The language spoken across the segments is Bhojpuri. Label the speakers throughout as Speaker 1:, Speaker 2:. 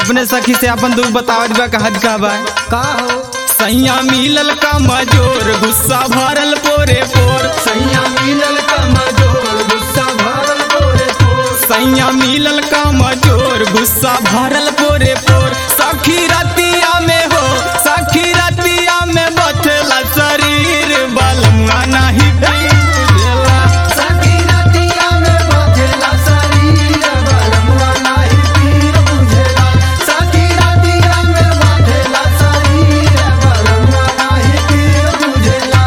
Speaker 1: अपने सखी से अपन दुख बतावत बा कहत का बा
Speaker 2: का हो
Speaker 1: सैया मिलल का मजोर गुस्सा भरल पोरे पोर
Speaker 2: सैया मिलल का मजोर गुस्सा भरल तोरे तोर
Speaker 1: सैया मिलल का मजोर गुस्सा भरल पोरे पोर सखी रतिया में हो सखी रतिया में बथला शरीर बलमुआ नहीं बुझेला
Speaker 2: सखी रतिया में बजेला शरीर बलमुआ नाही पीर बुझेला सखी रतिया में बजेला शरीर बलमुआ नाही पीर बुझेला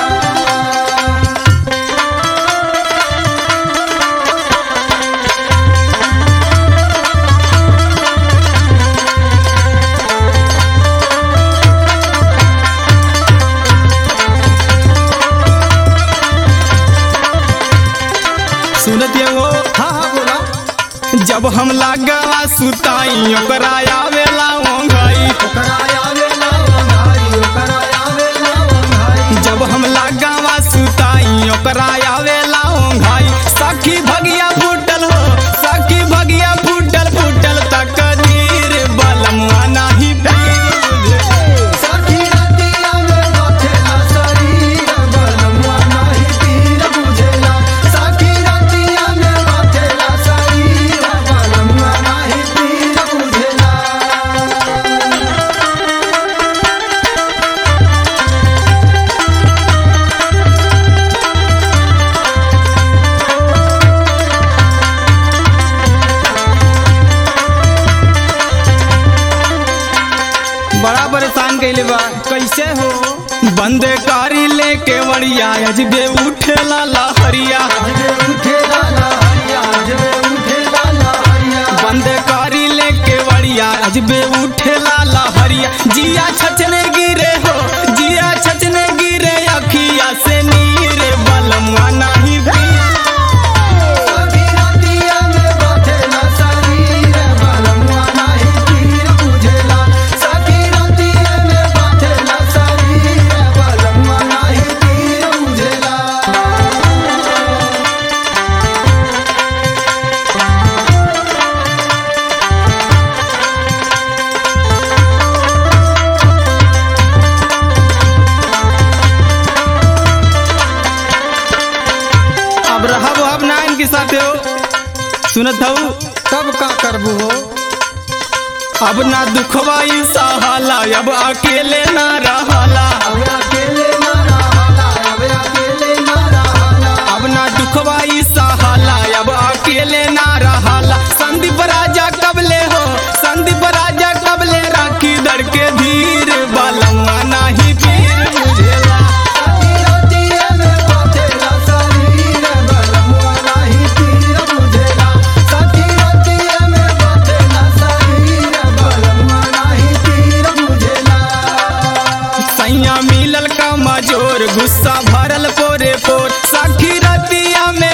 Speaker 1: सुनत ये वो
Speaker 2: हाँ हाँ बोला
Speaker 1: जब हम लागवा सुताई ओकरा आवेला ओंघाई
Speaker 2: ओकरा आवेला वंघाई ओकरा आवेला वंघाई
Speaker 1: जब हम लागवा सुताई ओकरा आवेला ओंघाई सखी भगिया फूटल हो सखी भगिया फूटल फूटल तक दीर बलमुआ नाही बुझे।
Speaker 2: सखी रतिया में बजेला शरीर बलमुआ नाही पीर बुझेला सखी रतिया में बजेला शरीर बलमुआ नाही पीर बुझेला
Speaker 1: बड़ा परेशान कैले बा कैसे हो बंद कारी लेके वड़िया अजबे उठेला लहरिया
Speaker 2: जबे उठेला लहरिया जबे उठेला लहरिया
Speaker 1: बंद कारी लेके वड़िया अजबे उठेला लहरिया जिया छचने गिरे हो जिया छचने गिरे अखिया से नीर बलमुआ नहीं भी
Speaker 2: सखी रतिया में बजेला शरीर बलमुआ नाही पीर बुझेला सखी रतिया में बजेला शरीर बलमुआ नाही पीर बुझेला
Speaker 1: अब रहब अब ना इनके साथ हो सुनत हूँ
Speaker 2: तब का करबू हो
Speaker 1: अब ना दुखवा ई सहाला अब अकेले ना रहला
Speaker 2: अब अकेले ना रहला अब अकेले ना रहला
Speaker 1: अब ना दुखवा ई सहाला अब अकेले ना रहला संदीप राजा कबले हो संदीप राजा कबले राखी दर के धीर बलमुआ नहीं पीर बुझेला
Speaker 2: सखी रतिया में बजेला शरीर बलमुआ नाही पीर बुझेला सखी रतिया में बजेला शरीर बलमुआ नाही पीर बुझेला
Speaker 1: सैया मिलल का मजोर गुस्सा भरल पोरे पोर सखी रतिया में